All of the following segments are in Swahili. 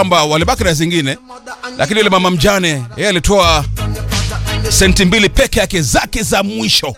kwamba walibaki na zingine, lakini yule mama mjane yeye alitoa senti mbili peke yake zake za mwisho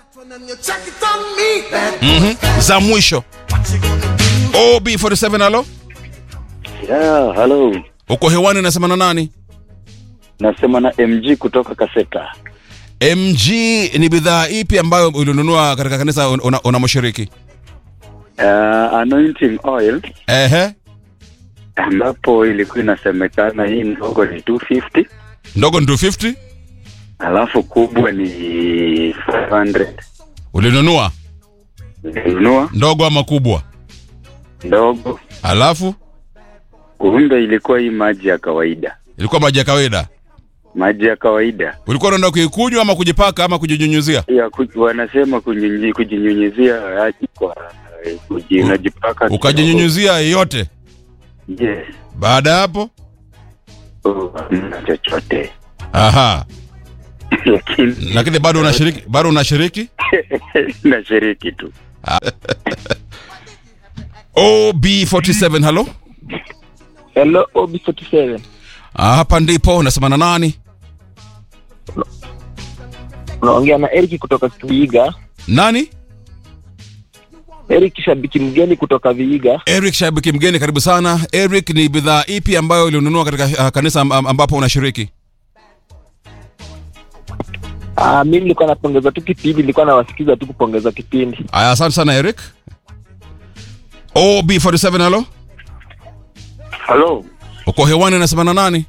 mm za mwisho. OB47, halo, Yeah, hello. uko hewani, nasema na nani? Nasema na MG kutoka Kaseta. MG ni bidhaa ipi ambayo ulinunua katika kanisa una, una moshiriki? Uh, anointing oil Ehe, ambapo ilikuwa inasemekana hii ndogo ni 250 ndogo ni 250 alafu kubwa ni 500. ulinunua Nilinunua ndogo ama kubwa? ndogo, Alafu kumbe ilikuwa hii maji ya kawaida, ilikuwa maji ya kawaida. maji ya kawaida Ulikuwa unaenda kuikunywa ama kujipaka ama kujinyunyuzia? ya kuj, wanasema kunyunyi- kujinyunyizia aji kwa eh, kuji- U- unajipaka Ukajinyunyuzia yote. Yes. Baada ya hapo, Oh, hamna chochote aha, lakini lakini bado unashiriki, bado unashiriki. nashiriki tu. OB47, halo. Hello, OB47. Ah, hapa ndipo nasema na nani? Unaongea na Eric kutoka Viiga. Nani? Eric shabiki mgeni kutoka Viiga. Eric shabiki mgeni, karibu sana. Eric, ni bidhaa ipi ambayo ulinunua katika uh, kanisa am- am- ambapo unashiriki? Ah, mimi nilikuwa napongeza tu kipindi, nilikuwa nawasikiza tu kupongeza kipindi. Aya, asante sana Eric. OB47, halo. Halo, Uko hewani nasema na nani?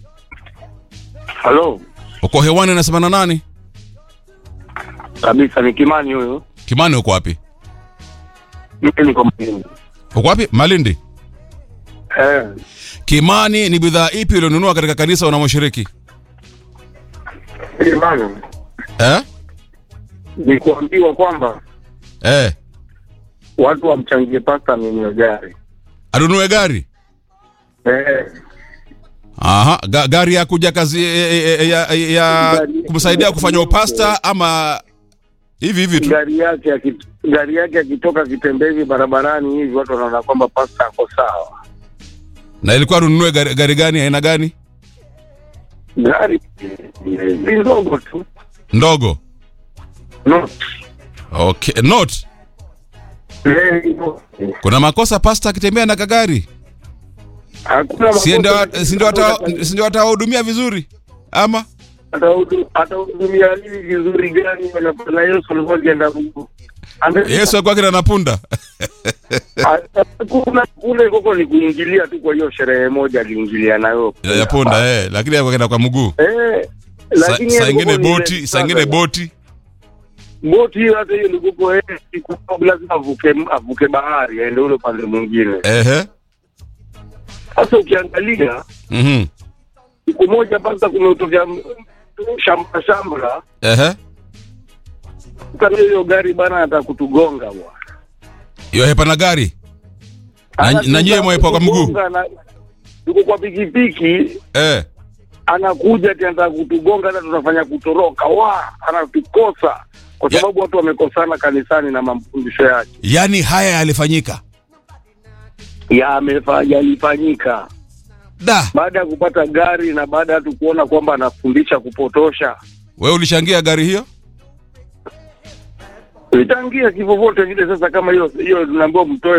halo Uko hewani nasema na nani? kabisa, ni Kimani huyu. Kimani, uko wapi? Mimi niko mjini. Uko wapi? Malindi. Eh, Kimani, ni bidhaa ipi ulionunua katika kanisa unamoshiriki? Kimani, Eh? ni kuambiwa kwamba Eh. watu wamchangie pasta ninyo gari. Anunue gari? Eh, Aha, ga, gari ya kuja kazi ya, ya, ya, ya kumsaidia kufanya upasta ama hivi hivi tu. gari yake akit- gari yake akitoka kitembezi barabarani hivi watu wanaona kwamba pasta ako sawa. Na ilikuwa anunue gari, gari gani aina gani? Gari ni ndogo tu. Ndogo. No. Okay, note. Eh, no. Kuna makosa pasta akitembea na kagari? Hakuna Si ndio makosa. si ndio ata si ndio atawahudumia vizuri? Ama Atahudu- atahudumia nini vizuri gani na- na Yesu alikuwa akienda Mungu. Ame- Yesu alikuwa kina napunda. kuna kule koko ni kuingilia tu kwa hiyo sherehe moja aliingilia nayo ya ya punda eh, lakini alikuwa kina kwa mguu. eh Sa- lakini Saa yeye ingine koko ni boti, ile- saa ingine boti. boti hiyo hata hiyo likuko eh siku lazima avuke avuke bahari aende ule upande mwingine Ehe. sasa ukiangalia Mhm. siku moja basa kumetokea m- shamba shamba Ehe. kama hiyo gari bana atakutugonga bwana Hiyo hepa na gari. Na, Anatugonga- na nyewe mwepo kwa mguu. kutugonga na- yuko kwa pikipiki Eh. anakuja ati anataka kutugonga, hata tunafanya kutoroka, wa anatukosa kwa Ya- sababu watu wamekosana kanisani na mafundisho yake Yaani haya yalifanyika. yamefa- yalifanyika Da, baada ya kupata gari na baada ya tu kuona kwamba anafundisha kupotosha. wewe ulichangia gari hiyo? Itangia kivyovyote vile. Sasa kama hiyo hiyo tunaambiwa mtoe